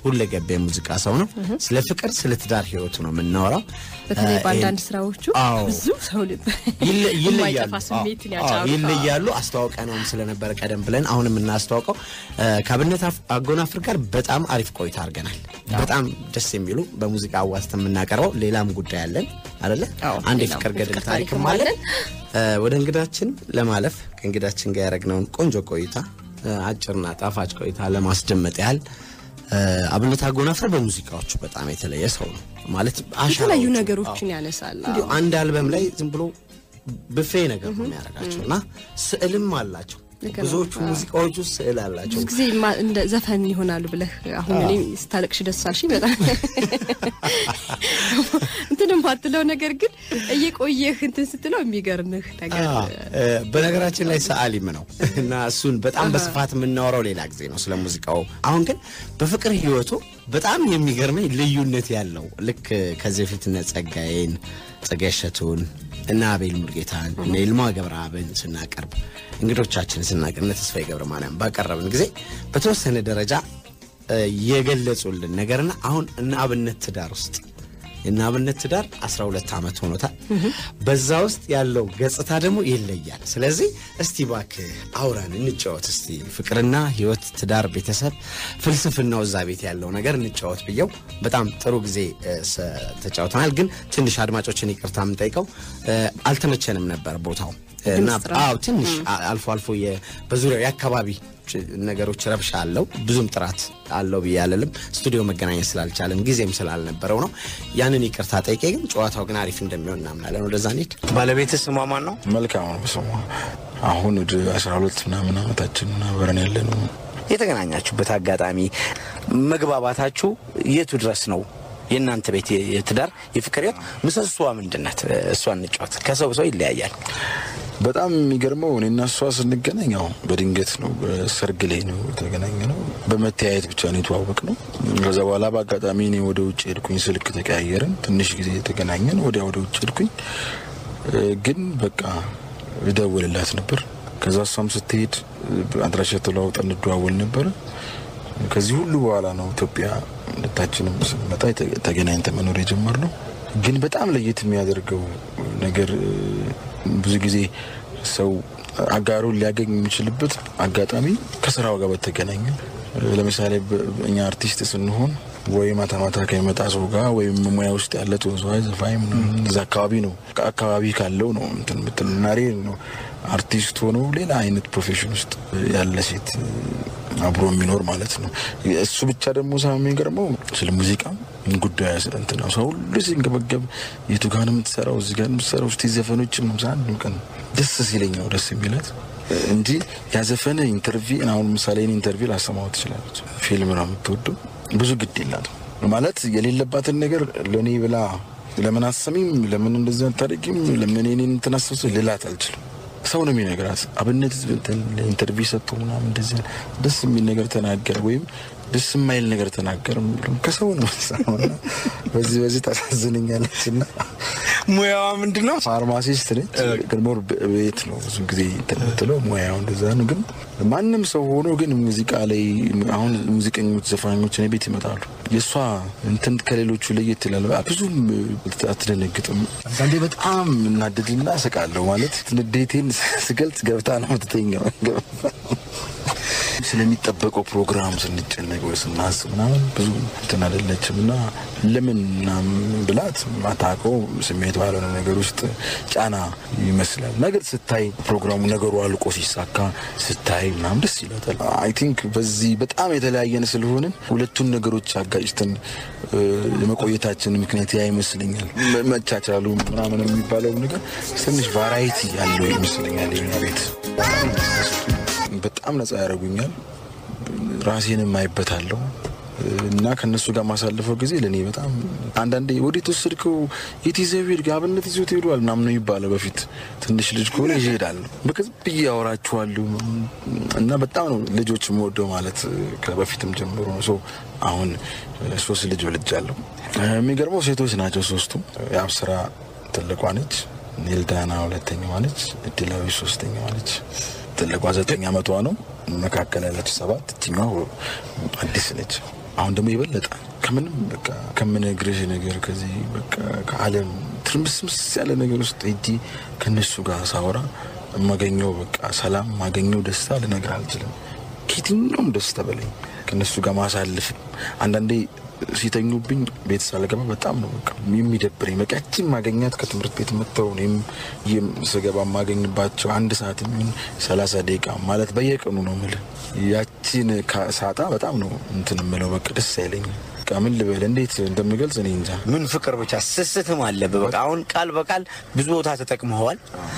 ሁለገብ የሙዚቃ ሰው ነው። ስለ ፍቅር፣ ስለ ትዳር ህይወቱ ነው የምናወራው። በተለይ እ፣ በአንዳንድ ስራዎቹ አዎ። ብዙ ሰው ልብ ይለ- ይለያሉ የማይጠፋ ስሜትን አዎ፣ ያጫሩ ይለያሉ። አስተዋውቀነውም ስለነበረ ቀደም ብለን አሁን የምናስተዋውቀው እ፣ ከአብነት አፍ- አጎናፍር ጋር በጣም አሪፍ ቆይታ አድርገናል። በጣም ደስ የሚሉ በሙዚቃ አዋዝተን የምናቀርበው ሌላም ጉዳይ አለን አይደለ? አዎ፣ አንድ ሌላም የፍቅር ገድል የፍቅር ታሪክም ታሪክም አለን። አለን። እ፣ ወደ እንግዳችን ለማለፍ ከእንግዳችን ጋር ያደረግነውን ቆንጆ ቆይታ እ፣ አጭርና ጣፋጭ ቆይታ ለማስደመጥ ያህል እ፣ አብነት አጎናፍር በሙዚቃዎቹ በጣም የተለየ ሰው ነው ማለት የተለያዩ አሻራዎቹ- ነገሮችን ያነሳል። እንዲሁ አንድ አልበም ላይ ዝም ብሎ ብፌ ነገር ነው የሚያደርጋቸው እና ስዕልም አላቸው። ልክ ነው። ብዙዎቹ ሙዚቃዎች ውስጥ ስዕል አላቸው። ብዙ ጊዜ ማ- እንደ ዘፈን ይሆናሉ ብለህ አሁን እኔ ስታለቅሽ ደስ አልሽኝ በጣም እንትንም ባትለው ነገር ግን እየቆየህ እንትን ስትለው የሚገርምህ ነገር አዎ፣ እ፣ በነገራችን ላይ ሰዓሊም ነው እና እሱን በጣም በስፋት የምናወራው ሌላ ጊዜ ነው ስለ ሙዚቃው። አሁን ግን በፍቅር ህይወቱ በጣም የሚገርመኝ ልዩነት ያለው ልክ ከዚህ በፊት እነ ጸጋዬን ጸጋዬ እሸቱን እና አቤል ሙልጌታን እነ ይልማ ገብረአብን ስናቀርብ እንግዶቻችን ስናቀርብ እነ ተስፋዬ ገብረ ማርያም ባቀረብን ጊዜ በተወሰነ ደረጃ እ፣ የገለጹልን ነገርና አሁን እነ አብነት ትዳር ውስጥ የእነ አብነት ትዳር 12 ዓመት ሆኖታል። በዛ ውስጥ ያለው ገጽታ ደግሞ ይለያል። ስለዚህ እስቲ እባክህ አውራን እንጫወት እስቲ ፍቅርና ህይወት፣ ትዳር፣ ቤተሰብ፣ ፍልስፍናው እዛ ቤት ያለው ነገር እንጫወት ብየው በጣም ጥሩ ጊዜ እ፣ ሰ- ተጫውተናል። ግን ትንሽ አድማጮችን ይቅርታ የምንጠይቀው እ፣ አልተመቸንም ነበር ቦታው እና ጥራት። አዎ ትንሽ አ- አልፎ አልፎ የ- በዙሪያው የአካባቢ ች- ነገሮች ረብሻ አለው። ብዙም ጥራት አለው ብዬ አልልም። ስቱዲዮ መገናኘት ስላልቻለን ጊዜም ስላልነበረው ነው። ያንን ይቅርታ ጠይቄ፣ ግን ጨዋታው ግን አሪፍ እንደሚሆን እናምናለን። ወደዛ እንሂድ። ባለቤት ስሟ ማን ነው? መልካም ነው ስሟ። አሁን ወደ አስራ ሁለት ምናምን ዓመታችን አብረን ያለ ነው። የተገናኛችሁበት አጋጣሚ መግባባታችሁ የቱ ድረስ ነው? የእናንተ ቤት የ- የትዳር የፍቅር ህይወት ምሰሷ ምንድን ናት? እሷ እንጫወት። ከሰው ሰው ይለያያል። በጣም የሚገርመው እኔና እሷ ስንገናኝ ያው በድንገት ነው፣ በሰርግ ላይ ነው የተገናኘ ነው። በመተያየት ብቻ ነው የተዋወቅ ነው። ከዛ በኋላ በአጋጣሚ እኔ ወደ ውጭ ሄድኩኝ፣ ስልክ ተቀያየርን። ትንሽ ጊዜ የተገናኘን፣ ወዲያ ወደ ውጭ ሄድኩኝ። እ፣ ግን በቃ እደውልላት ነበር። ከዛ እሷም ስትሄድ አድራሻ ተለዋውጠን እንደዋወል ነበረ። ከዚህ ሁሉ በኋላ ነው ኢትዮጵያ ሁለታችንም ስንመጣ የተ- ተገናኝተን መኖር የጀመርነው። ግን በጣም ለየት የሚያደርገው ነገር እ፣ ብዙ ጊዜ ሰው አጋሩን ሊያገኝ የሚችልበት አጋጣሚ ከስራው ጋር በተገናኘ እ፣ ለምሳሌ በ- እኛ አርቲስት ስንሆን ወይ ማታ ማታ ከሚመጣ ሰው ጋር ወይም ሙያ ውስጥ ያለ ተወዛዋዥ ዘፋኝ ምናምን እዛ አካባቢ ነው አካባቢ ካለው ነው እንትን ምትል ናሬ ነው አርቲስት ሆኖ ሌላ አይነት ፕሮፌሽን ውስጥ ያለ ሴት አብሮ የሚኖር ማለት ነው። እሱ ብቻ ደግሞ ሳ የሚገርመው ስለ ሙዚቃ ጉዳይ እንትን ነው። ሰው ሁሉ ሲንገበገብ የቱ ጋር ነው የምትሰራው? እዚህ ጋር ነው የምትሰራው? እስቲ ዘፈኖችም ነው አንድ ቀን ደስ ሲለኝ ነው ደስ የሚለት እንጂ ያዘፈነ ኢንተርቪው አሁን ምሳሌ እኔ ኢንተርቪው ላሰማው ትችላለች። ፊልም ነው የምትወደው ብዙ ግድ የላትም ማለት የሌለባትን ነገር ለእኔ ብላ ለምን አሰሚም ለምን እንደዚህ አታደርጊም ለምን እኔን እንትን አስብስ ልላት አልችልም። ሰው ነው የሚነግራት። አብነት ኢንተርቪው ሰጥቶ ምናምን እንደዚህ ደስ የሚል ነገር ተናገር ወይም ደስ የማይል ነገር ተናገር የሚለው ከሰው ነው የምትሰማው። እና በዚህ በዚህ ታሳዝነኛለች እና ሙያዋ ምንድን ነው? ፋርማሲስት ነች። ግን ሞር ቤት ነው ብዙ ጊዜ እንትን የምትለው ሙያው እንደዛ ነው። ግን ማንም ሰው ሆኖ ግን ሙዚቃ ላይ አሁን ሙዚቀኞች፣ ዘፋኞች እኔ ቤት ይመጣሉ። የእሷ እንትን ከሌሎቹ ለየት ይላል። ብዙም አትደነግጥም። አንዳንዴ በጣም እናድድና ስቃለሁ። ማለት ንዴቴን ስገልጽ ገብታ ነው የምትተኛው። ስለሚጠበቀው ፕሮግራም ስንጨነቅ ወይ ስናስብ ምናምን ብዙ እንትን አይደለችም እና ለምን ምናምን ብላት ማታውቀው ስሜት ባልሆነ ነገር ውስጥ ጫና ይመስላል። ነገር ስታይ ፕሮግራሙ ነገሩ አልቆ ሲሳካ ስታይ ምናምን ደስ ይላታል። አይ ቲንክ በዚህ በጣም የተለያየን ስለሆንን ሁለቱን ነገሮች አጋጭተን እ፣ የመቆየታችን ምክንያት ያ ይመስለኛል። መ- መቻቻሉ ምናምን የሚባለው ነገር ትንሽ ቫራይቲ ያለው ይመስለኛል የኛ ቤት በጣም ነጻ ያደርጉኛል። ራሴንም አይበታለሁ እና ከነሱ ጋር ማሳልፈው ጊዜ ለእኔ በጣም አንዳንዴ ወዴት ወሰድከው የት ይዘው ሄድክ አብነት ይዞት ሄዷል ምናምን ነው ይባላል። በፊት ትንሽ ልጅ ከሆነ ይዤ እሄዳለሁ በቃ ዝም ብዬ ያወራችኋለሁ እና በጣም ነው ልጆች የምወደው ማለት ከበፊትም ጀምሮ ነው። ሰው አሁን ሶስት ልጅ ወልጃለሁ። የሚገርመው ሴቶች ናቸው ሶስቱም። የአብስራ ትልቋ ነች፣ ኔልዳና ሁለተኛዋ ነች፣ እድላዊ ሶስተኛዋ ነች። ትልቋ ዘጠኝ ዓመቷ ነው። መካከል ያለች ሰባት እችኛዋ አዲስ ነች። አሁን ደግሞ የበለጠ ከምንም በቃ ከምነግርሽ ነገር ከዚህ በቃ ከዓለም ትርምስምስ ያለ ነገር ውስጥ ሄጄ ከነሱ ጋር ሳወራ የማገኘው በቃ ሰላም ማገኘው ደስታ ልነግር አልችልም። ከየትኛውም ደስታ በላይ ከነሱ ጋር ማሳልፍ አንዳንዴ ሲተኙብኝ ቤት ሳልገባ በጣም ነው በቃ የሚደብረኝ። በቃ ያቺን ማገኛት ከትምህርት ቤት መጥተው እኔም ይህም ስገባ የማገኝባቸው አንድ ሰዓት የሚሆን ሰላሳ ደቂቃ ማለት በየቀኑ ነው የምልህ። ያቺን ሳጣ በጣም ነው እንትን የምለው በቃ ደስ አይለኝም። በቃ ምን ልበል እንዴት እንደምገልጽ እኔ እንጃ። ምን ፍቅር ብቻ ስስትም አለብህ። በቃ አሁን ቃል በቃል ብዙ ቦታ ተጠቅመዋል።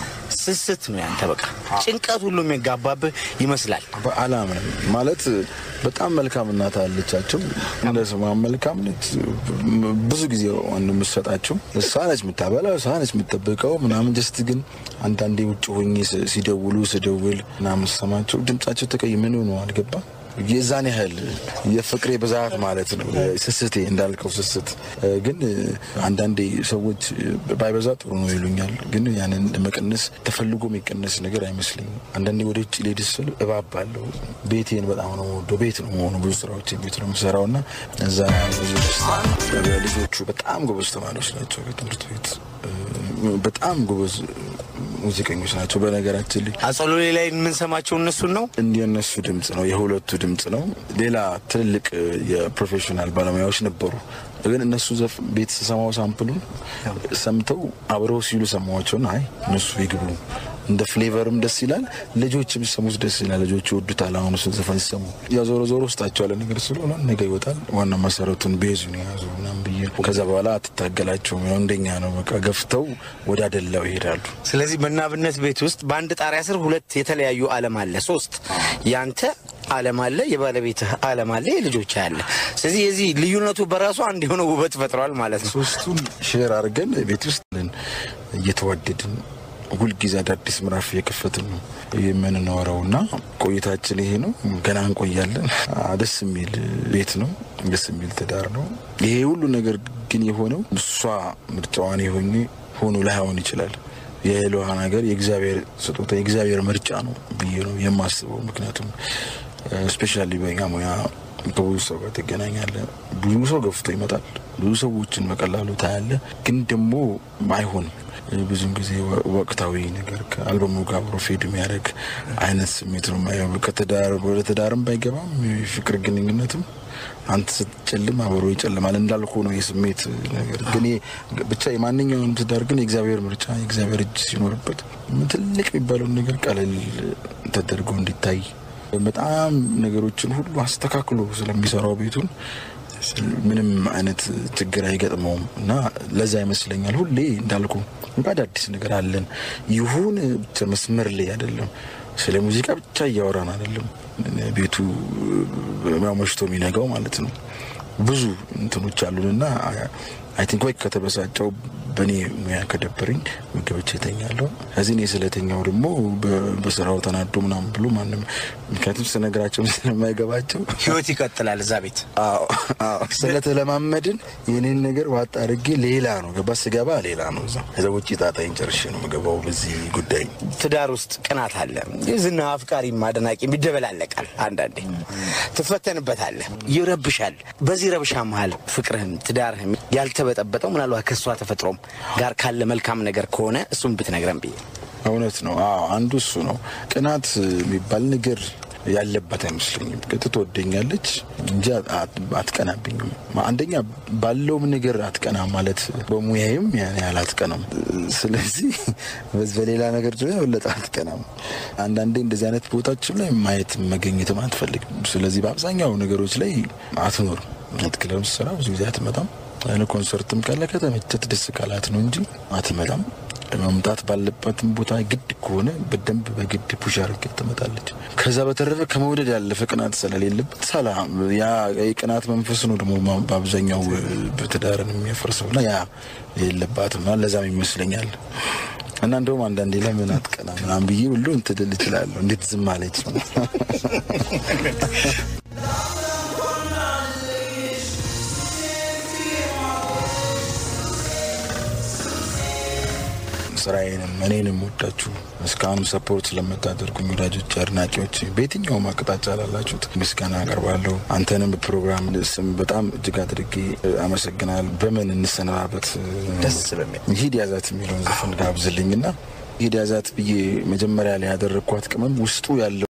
ስስት ነው ያንተ። በቃ ጭንቀት ሁሉ የሚጋባብህ ይመስላል። በአላምንም ማለት በጣም መልካም እናት አለቻቸው። እንደ ስሟ መልካም ነች። ብዙ ጊዜ ዋን የምትሰጣቸው እሷ ነች የምታበላው፣ እሷ ነች የምትጠብቀው ምናምን። ጀስት ግን አንዳንዴ ውጭ ሆኜ ስ- ሲደውሉ ስደውል ምናምን ስሰማቸው ድምጻቸው ተቀይ ምን ሆነ አልገባ የዛን ያህል የፍቅሬ ብዛት ማለት ነው። ስስቴ እንዳልከው ስስት ግን አንዳንዴ ሰዎች ባይበዛ ጥሩ ነው ይሉኛል። ግን ያንን ለመቀነስ ተፈልጎ የሚቀነስ ነገር አይመስለኝም። አንዳንዴ ወደ ውጭ ልሄድ ስል እባባለሁ። ቤቴን በጣም ነው የምወደው። ቤት ነው መሆኑ ብዙ ስራዎች ቤት ነው የምሰራው እና እዛ ብዙ ደስታ ልጆቹ በጣም ጎበዝ ተማሪዎች ናቸው። ከትምህርት ቤት በጣም ጎበዝ ሙዚቀኞች ናቸው። በነገራችን ላይ አጸሎሌ ላይ የምንሰማቸው እነሱን ነው። የእነሱ ድምፅ ነው፣ የሁለቱ ድምፅ ነው። ሌላ ትልልቅ የፕሮፌሽናል ባለሙያዎች ነበሩ። ግን እነሱ ዘፍ ቤት ስሰማው ሳምፕሉን ሰምተው አብረው ሲሉ ሰማዋቸውን አይ እነሱ ይግቡ እንደ ፍሌቨርም ደስ ይላል። ልጆች የሚሰሙት ደስ ይላል። ልጆች ይወዱታል። አሁን እሱን ዘፈን ሲሰሙ ያ ዞሮ ዞሮ ውስጣቸው ያለ ነገር ስለሆነ ነገ ይወጣል። ዋና መሰረቱን ቤዙን የያዙ ምናምን ብዬ ከዛ በኋላ አትታገላቸውም። ያው እንደኛ ነው። በቃ ገፍተው ወደ አደላው ይሄዳሉ። ስለዚህ በናብነት ቤት ውስጥ በአንድ ጣሪያ ስር ሁለት የተለያዩ ዓለም አለ። ሶስት ያንተ ዓለም አለ፣ የባለቤትህ ዓለም አለ፣ የልጆች አለ። ስለዚህ የዚህ ልዩነቱ በራሱ አንድ የሆነ ውበት ፈጥሯል ማለት ነው። ሶስቱን ሼር አድርገን ቤት ውስጥ እየተዋደድን ሁልጊዜ አዳዲስ ምዕራፍ እየከፈትን ነው የምንኖረው እና ቆይታችን ይሄ ነው። ገና እንቆያለን። አ፣ ደስ የሚል ቤት ነው። ደስ የሚል ትዳር ነው። ይሄ ሁሉ ነገር ግን የሆነው እሷ ምርጫዋን የሆኜ ሆኖ ላይሆን ይችላል። የሌሏ ነገር የእግዚአብሔር ስጦታ የእግዚአብሔር ምርጫ ነው ብዬ ነው የማስበው። ምክንያቱም ስፔሻሊ በኛ ሙያ ከብዙ ሰው ጋር ትገናኛለ። ብዙ ሰው ገፍቶ ይመጣል። ብዙ ሰዎችን በቀላሉ ታያለ። ግን ደግሞ አይሆንም። ብዙን ጊዜ ወ- ወቅታዊ ነገር ከአልበሙ ጋር አብሮ ፌድ የሚያደርግ አይነት ስሜት ነው የማየው። ከትዳር ወደ ትዳርም ባይገባም የፍቅር ግንኙነትም አንተ ስትጨልም አብሮ ይጨልማል እንዳልኩ ነው የስሜት ነገር። ግን ይሄ ብቻ የማንኛውንም ትዳር ግን የእግዚአብሔር ምርጫ የእግዚአብሔር እጅ ሲኖርበት ትልቅ የሚባለውን ነገር ቀለል ተደርጎ እንዲታይ በጣም ነገሮችን ሁሉ አስተካክሎ ስለሚሰራው ቤቱን ምንም አይነት ችግር አይገጥመውም እና ለዛ ይመስለኛል ሁሌ እንዳልኩ አዳዲስ ነገር አለን። ይሁን ብቻ መስመር ላይ አይደለም። ስለ ሙዚቃ ብቻ እያወራን አይደለም። ቤቱ ያው መሽቶ የሚነጋው ማለት ነው። ብዙ እንትኖች አሉንና አይ ቲንክ ወይ ከተበሳጨው በእኔ ሙያ ከደበረኝ ምግብቼ እተኛለሁ። ከዚህ እኔ ስለተኛው ደግሞ በ- በስራው ተናዶ ምናምን ብሎ ማንም ምክንያቱም ስነግራቸው ስለማይገባቸው ህይወት ይቀጥላል እዛ ቤት። አዎ አዎ፣ ስለተለማመድን የኔን ነገር ዋጥ አድርጌ ሌላ ነው ገባ ስገባ ሌላ ነው እዛ ከዛ ውጭ ጣጣይን ጨርሼ ነው የምገባው በዚህ ጉዳይ ትዳር ውስጥ ቅናት አለ። የዝና አፍቃሪም አድናቂም ይደበላለቃል። አንዳንዴ ትፈተንበታለህ፣ ይረብሻል። በዚህ ረብሻ መሀል ፍቅርህም ትዳርህም ያልተበጠበጠው ምናልባት ከእሷ ተፈጥሮም ጋር ካለ መልካም ነገር ከሆነ እሱም ብትነግረን ብዬ እውነት ነው። አዎ አንዱ እሱ ነው። ቅናት የሚባል ነገር ያለበት አይመስለኝም። ቅጥ ትወደኛለች እንጂ አት- አትቀናብኝም። አንደኛ ባለውም ነገር አትቀና ማለት በሙያዬም ያን ያህል አትቀናም። ስለዚህ በዚህ በሌላ ነገር ደግሞ የበለጠ አትቀናም። አንዳንዴ እንደዚህ አይነት ቦታችን ላይ ማየት መገኘትም አትፈልግም። ስለዚህ በአብዛኛው ነገሮች ላይ አትኖርም። ክለብ ስራ ብዙ ጊዜ አትመጣም። አይነ ኮንሰርትም ካለ ከተመቸት ደስ ካላት ነው እንጂ አትመጣም። መምጣት ባለባትም ቦታ ግድ ከሆነ በደንብ በግድ ፑሽ አድርጋ ትመጣለች። ከዛ በተረፈ ከመውደድ ያለፈ ቅናት ስለሌለበት ሰላም፣ ያ የቅናት መንፈስ ነው ደግሞ ማ- በአብዛኛው በትዳርን የሚያፈርሰው እና ያ የለባትም እና ለዛም ይመስለኛል እና እንደውም አንዳንዴ ለምን አትቀና ምናምን ብዬ ሁሉ እንትን ልል እችላለሁ። እንዴት ዝም አለች ነው ስራዬንም እኔንም ወዳችሁ እስካሁንም ሰፖርት ስለምታደርጉኝ ወዳጆች፣ አድናቂዎች በየትኛውም አቅጣጫ ላላችሁት ምስጋና አቀርባለሁ። አንተንም በፕሮግራም ስም በጣም እጅግ አድርጌ አመሰግናል። በምን እንሰነባበት? ደስ በሚል ሂድ ያዛት የሚለውን ዘፈን ጋብዝልኝና ሂድ ያዛት ብዬ መጀመሪያ ላይ ያደረግኳት ቅመም ውስጡ ያለው